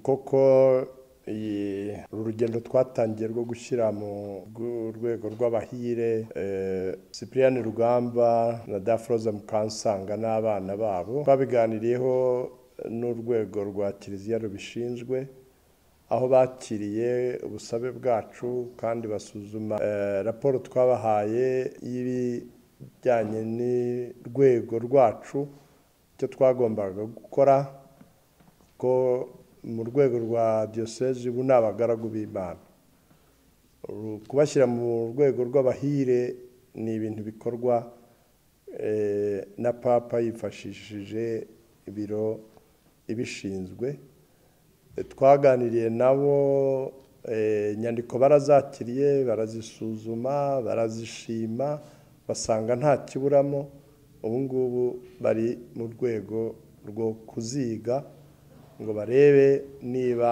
koko uru rugendo twatangiye rwo gushyira mu rwego rw'abahire cyprien rugamba na dafroza mukansanga n'abana babo babiganiriyeho n'urwego rwa kiliziya rubishinzwe aho bakiriye ubusabe bwacu kandi basuzuma raporo twabahaye y'ibijyanye n'urwego rwacu icyo twagombaga gukora ko mu rwego rwa diyoseze ubu ni abagaragu b'imana kubashyira mu rwego rw'abahire ni ibintu bikorwa na papa yifashishije ibiro ibishinzwe twaganiriye nabo inyandiko barazakiriye barazisuzuma barazishima basanga nta kiburamo ubu ngubu bari mu rwego rwo kuziga ngo barebe niba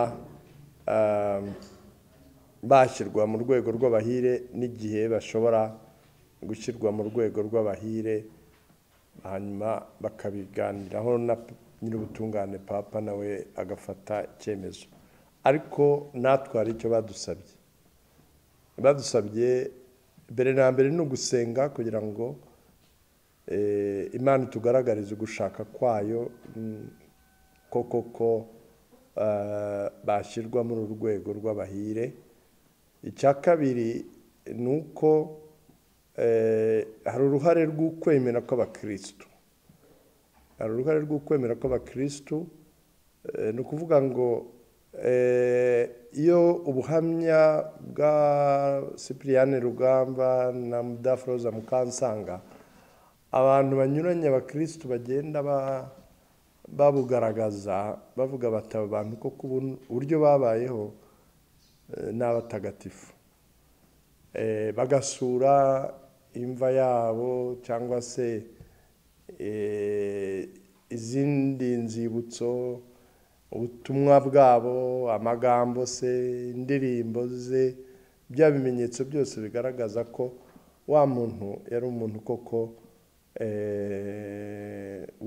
bashyirwa mu rwego rw'abahire n'igihe bashobora gushyirwa mu rwego rw'abahire hanyuma bakabiganiraho na nyir'ubutungane papa nawe agafata icyemezo ariko natwe hari icyo badusabye badusabye mbere na mbere ni ugusenga kugira ngo imana itugaragarize ugushaka kwayo ko koko bashyirwa muri uru rwego rw'abahire icya kabiri ni uko hari uruhare rw'ukwemera kw'abakirisitu hari uruhare rw'ukwemera kw'abakirisitu ni ukuvuga ngo iyo ubuhamya bwa cyprien rugamba na mudafuroza mukansanga abantu banyuranye abakirisitu bagenda babugaragaza bavuga bati aba bantu kuko uburyo babayeho ni abatagatifu bagasura imva yabo cyangwa se izindi nzibutso ubutumwa bwabo amagambo se indirimbo ze bya bimenyetso byose bigaragaza ko wa muntu yari umuntu koko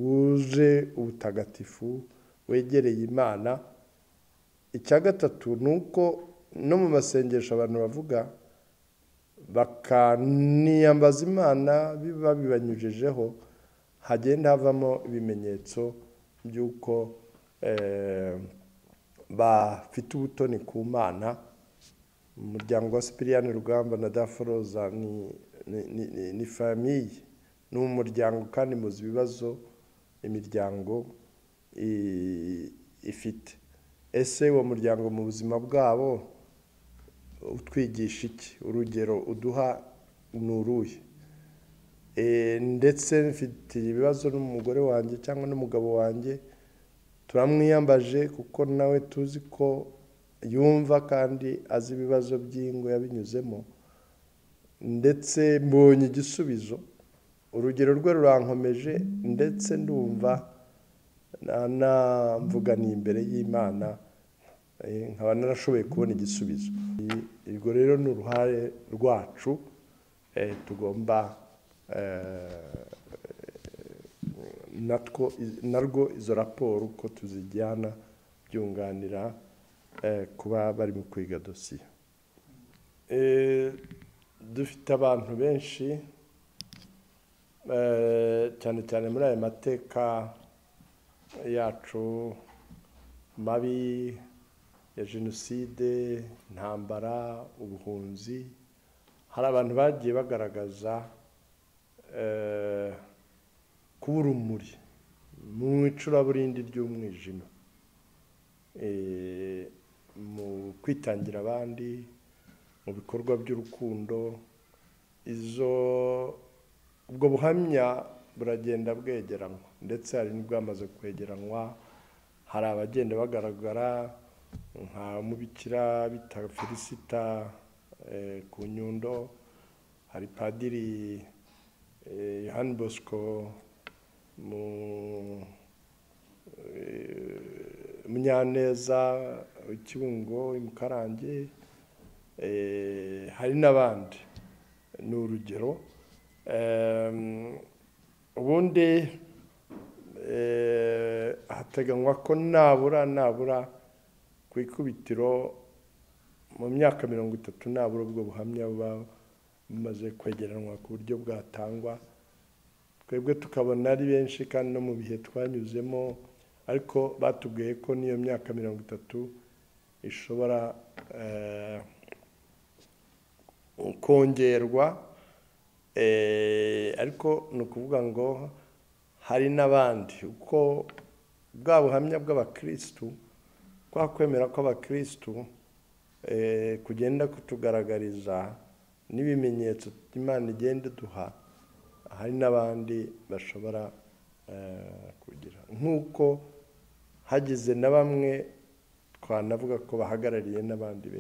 wuje ubutagatifu wegereye imana icya gatatu ni uko no mu masengesho abantu bavuga bakaniyambaza imana biba bibanyujijeho hagenda havamo ibimenyetso by'uko bafite ubutoni ku mana umuryango wa cyprien rugamba na daforoza ni famiye ni umuryango kandi muzi ibibazo imiryango ifite ese uwo muryango mu buzima bwabo utwigisha iki urugero uduha ni uruhe ndetse mfite ibibazo n'umugore wanjye cyangwa n'umugabo wanjye turamwiyambaje kuko nawe tuzi ko yumva kandi azi ibibazo by'ingo yabinyuzemo ndetse mbonye igisubizo urugero rwe rurankomeje ndetse ndumva namvuganiye imbere y'imana nkaba narashoboye kubona igisubizo ubwo rero ni uruhare rwacu tugomba narwo izo raporo uko tuzijyana byunganira kuba bari mu kwiga dosiye dufite abantu benshi cyane cyane muri aya mateka yacu mabi ya jenoside intambara ubuhunzi hari abantu bagiye bagaragaza kuba urumuri mu icuraburindi ry'umwijima mu kwitangira abandi mu bikorwa by'urukundo izo ubwo buhamya buragenda bwegeranywa ndetse hari n'ubwamaze kwegeranywa hari abagenda bagaragara nka mubikira bita felicita ku nyundo hari padiri yohani bosco munyaneza ikibungo imukarange hari n'abandi ni urugero ubundi eh, hateganywa ko nabura nabura ku ikubitiro mu myaka mirongo itatu nabura ubwo buhamya buba bumaze kwegeranwa ku buryo bwatangwa twebwe tukabona ari benshi kandi no mu bihe twanyuzemo ariko batubwiye ko n'iyo myaka mirongo itatu ishobora eh, kongerwa eh, ariko ni ukuvuga ngo hari n'abandi uko bwa buhamya bw'abakirisitu kwa kwemera kw'abakirisitu eh, kugenda kutugaragariza n'ibimenyetso imana igenda iduha hari n'abandi bashobora eh, kugira nk'uko hagize na bamwe twanavuga ko bahagarariye n'abandi benshi